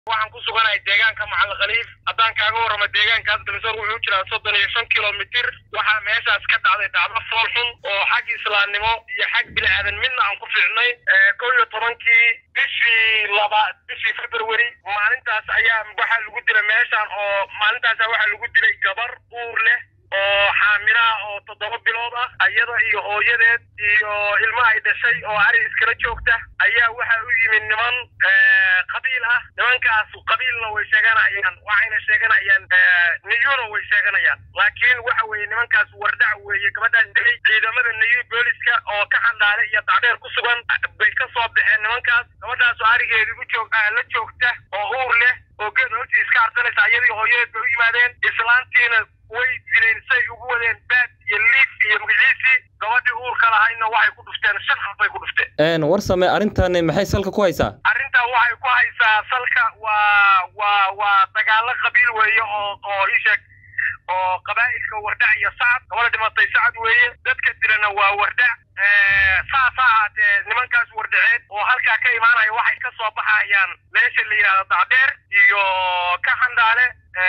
waxaan ku suganahay deegaanka macalin khaliif haddaan kaaga warramo deegaankaas galsoor wuxuu jiraa soddon iyo shan kilomitir waxaa meeshaas ka dhacday dhacdo fool xun oo xag islaamnimo iyo xag bini-aadan midna aan ku fiicnay kow iyo tobankii bishii laba bishii february maalintaas ayaa waxaa lagu dilay meeshaan oo maalintaasa waxaa lagu dilay gabar uur leh oo xaamilaha oo toddoba bilood ah iyada iyo hooyadeed iyo ilma ay dhashay oo ari iskala joogta ayaa waxa u yimid niman qabiil ah nimankaas qabiilna way sheeganayaan waxayna sheeganayaan niyuna way sheeganayaan laakiin waxa weeye nimankaas wardhac weeye gabadhaas dilay ciidamada niyu booliska oo ka xandhaale iyo dacdheer ku sugan bay ka soo baxeen nimankaas gabadhaas arigeedi u joog la joogta oo uur leh oo geed hoostiis ka arsanaysa iyadii hooyadeed bay u yimaadeen islaantiina way dileen say ugu wadeen baad iyo liif iyo magaciisii gabadhii uurka lahayna waxay ku dhufteen shan xab bay ku dhufteen war same arrintan maxay salka ku haysaa arrintan waxay ku haysaa salka waa waa waa dagaalo qabiil weeye oo oo isheeg oo qabaa'ilka wardhac iyo sacad gabadha dhimatay sacad weeye dadka dilana waa wardhac saas ha ahaatee nimankaas wardhaceed oo halkaa ka imaanaya waxay ka soo baxayaan meesha la yidhahdo dacdheer iyo ka xandhaale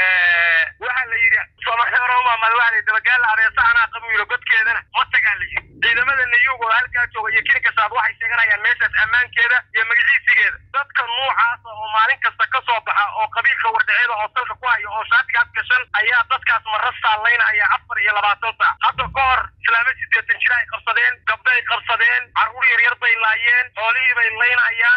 waxa la yidhi soomaaliyaromamad waxa la yidhi dabagaala abeesa anaa qabu yiro godkeedana ma tagaa la yidhi ciidamada nayuug oo halkaa jooga iyo kilinka saad waxay sheeganayaan meeshaas ammaankeeda iyo magaciisigeeda dadka nuucaasa oo maalin kasta ka soo baxa oo qabiilka wardhaceeda oo salka ku haya oo shaatigaas gashan ayaa dadkaas maras saallaynaya afar iyo labaatan saac hadda ka hor islaamo sideetan jir ay qabsadeen gabdhay qabsadeen carruur yaryar bay laayeen xoolihii bay laynayaan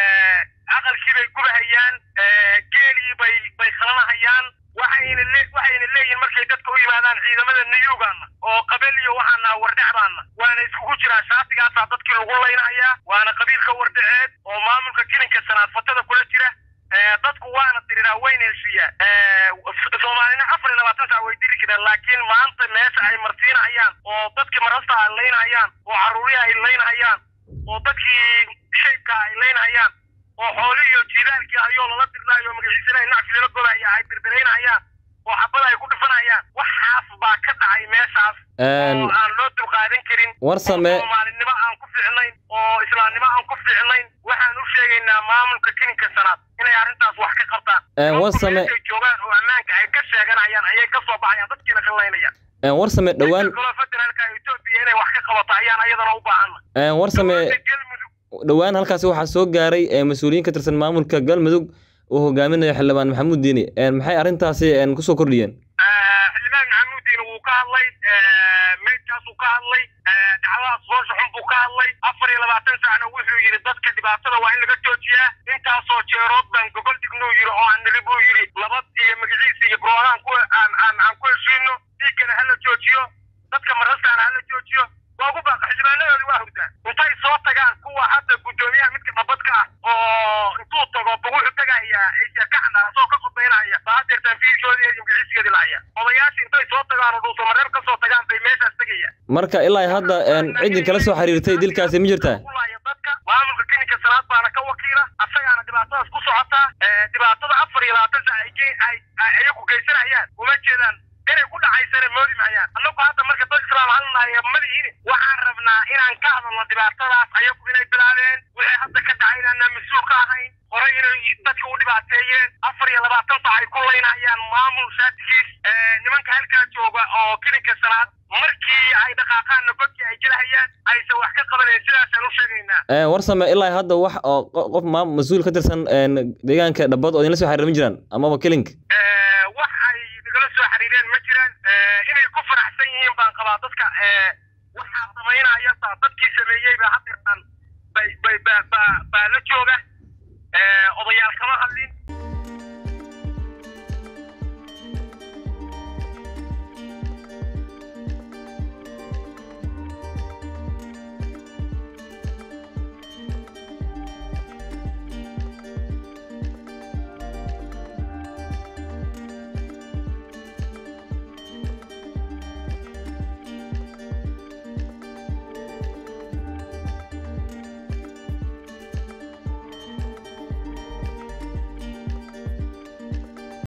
aqalkii bay gubahayaan geelii bay bay khalanahayaan waxayna le waxayna leeyihin markay dadka u yimaadaan ciidamada niyuugaana oo qabel iyo waxaana wardhacbaana waana iskugu jiraa shaatigaasaa dadkii lagu laynahayaa waana qabiilka wardhaceed oo maamulka kilinka sanaad fatada kula jira dadku waana diriraa wayna heshiiyaan soomaalina afar iyo labaatan sac way diri jireen laakiin maanta meesha ay marsiinahayaan oo dadkii marasta ay laynahayaan oo carruurihi ay laynahayaan oo dadkii shaybka ay laynahayaan oo xoolihii iyo jiidaalkii ayoo lala dirnaayo magaciisana ay nacfi lala godaya ay birbiraynayaan oo xabada ay ku dhifanayaan waxaas baa ka dhacay meeshaas oo aan loo dulqaadan karin war same soomaalinimo aan ku fiicnayn oo islaamnimo aan ku fiicnayn waxaan u sheegaynaa maamulka kilinka sanaad inay arrintaas wax ka qabtaan war same ay joogaan oo ammaanka ay ka sheeganayaan ayay ka soo baxayaan dadkiina ka laynayaan war same dhowaan kaloo federaalka etoobiya inay wax ka qabato ayaan ayadana u baahanna war same galmudug dhowaan halkaasi waxaa soo gaaray mas-uuliyiin ka tirsan maamulka galmudug uu hogaaminayo xildhibaan maxamuud diini maxay arrintaasi kusoo kordhiyeen xildhibaan maxamuud diini wuu ka hadlay meydkaasuu ka hadlay dhacdadaas foosha xun buu ka hadlay afar iyo labaatan saacna wuxuu yidhi dadka dhibaatada waa in laga joojiyaa intaasoo jeerood baan gogol dhignuu yidhi oo aan niri buu yidhi nabad iyo magaciisa iyo broodaan ku aan aan aan ku heshiino dhiiggana hala joojiyo dadka marastaana hala joojiyo waa ugu baaqa xildhibaanadoodi waa hurdaan intay soo tagaan kuwa hadda guddoomiyaha midka dhabadka ah oo intuu tago ba wuxuu tagayaa ka xanaa asoo ka khudbaynaya baa hadeertaan fiishoodii iyo magaciiskeedii lahaya odayaasha intay soo tagaan oo dhuusamareeb ka soo tagaan bay meeshaas tegayaan marka ilaa hadda ciddii kala soo xiriirtay dilkaasi ma jirtaa dadka maamulka kilinka salaad baana ka wakiila asagaana dhibaatadaas ku socotaa dhibaatada afar iyo labaatan sac ay ayagu geysanayaan uma jeedaan inay ku dhacaysana moodi mahayaan annagu hadda marka dad islaam halnahay madihiin waxaan rabnaa inaan ka hadalno dhibaatadaas ayagu inay bilaabeen wixii hadda ka dhacay inaanaan mas-uul ka ahayn hore inay dadka u dhibaateeyeen afar iyo labaatan sac ay ku laynayaan maamul shaatigiis nimanka halkaa jooga oo kilinka salaad markii ay dhaqaaqaanna godkii ay gelahayaan aysan wax ka qabanayn sidaasaan u sheegaynaa war same ilaa hadda wax oo qof ma mas-uul ka tirsan deegaanka dhabad oo idinla soo xiriir ma jiraan amaba kilink wax ay nagala soo xiriireen ma jiraan inay ku faraxsan yihiin baan qabaa dadka waxaa samaynaya saa dadkii sameeyey baa hadeertaan bay bay ba ba baa la jooga odayaal kama hadlin